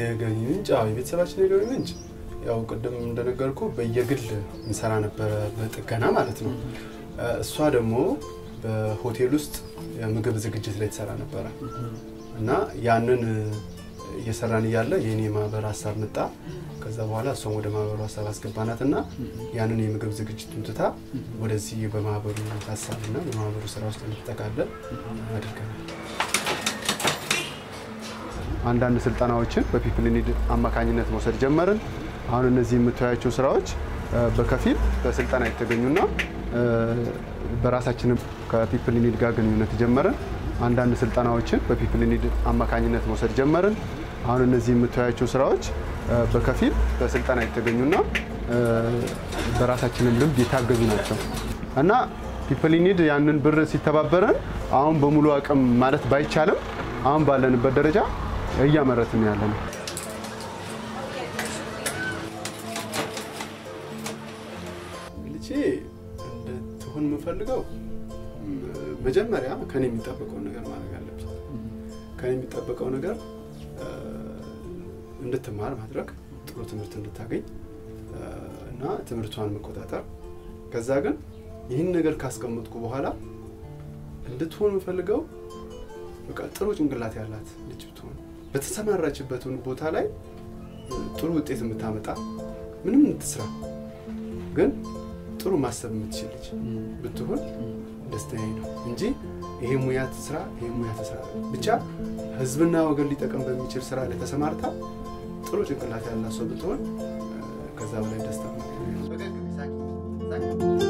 የገቢ ምንጭ አዎ፣ የቤተሰባችን የገቢ ምንጭ ያው ቅድም እንደነገርኩ በየግል እንሰራ ነበረ፣ በጥገና ማለት ነው። እሷ ደግሞ በሆቴል ውስጥ የምግብ ዝግጅት ላይ ትሰራ ነበረ እና ያንን እየሰራን እያለ የኔ ማህበር ሀሳብ መጣ። ከዛ በኋላ እሷም ወደ ማህበሩ ሀሳብ አስገባናት እና ያንን የምግብ ዝግጅቱን ትታ ወደዚህ በማህበሩ ሀሳብ እና በማህበሩ ስራ ውስጥ እንድትጠቃለል አድርገናል። አንዳንድ ስልጠናዎችን በፒፕል ኒድ አማካኝነት መውሰድ ጀመርን። አሁን እነዚህ የምታያቸው ስራዎች እ፣ በከፊል በስልጠና የተገኙና እ፣ በራሳችንም ከፒፕል ኒድ ጋር ግንኙነት ጀመርን። አንዳንድ ስልጠናዎችን በፒፕል ኒድ አማካኝነት መውሰድ ጀመርን። አሁን እነዚህ የምታያቸው ስራዎች እ፣ በከፊል በስልጠና የተገኙና እ፣ በራሳችንም ልምድ የታገዙ ናቸው እና ፒፕል ኒድ ያንን ብር ሲተባበረን አሁን በሙሉ አቅም ማለት ባይቻልም አሁን ባለንበት ደረጃ እያመረትን ያለ ነው። ልጄ እንድትሆን የምፈልገው ም፣ መጀመሪያ ከኔ የሚጠበቀውን ነገር ማድረግ አለብኝ። ከኔ የሚጠበቀው ነገር እ፣ እንድትማር ማድረግ፣ ጥሩ ትምህርት እንድታገኝ እ፣ እና ትምህርቷን መቆጣጠር። ከዛ ግን ይህን ነገር ካስቀመጥኩ በኋላ እንድትሆን የምፈልገው በቃ ጥሩ ጭንቅላት ያላት ልጅ ብትሆን በተሰማራችበት ቦታ ላይ ጥሩ ውጤት የምታመጣ ምንም ትስራ ግን ጥሩ ማሰብ የምትችል ልጅ ብትሆን ደስተኛ ነው እንጂ ይሄ ሙያ ትስራ፣ ይሄ ሙያ ትስራ ብቻ ህዝብና ወገን ሊጠቀም በሚችል ስራ ላይ ተሰማርታ ጥሩ ጭንቅላት ያላት ሰው ብትሆን እ፣ ከዛ በላይ ደስታ ነው።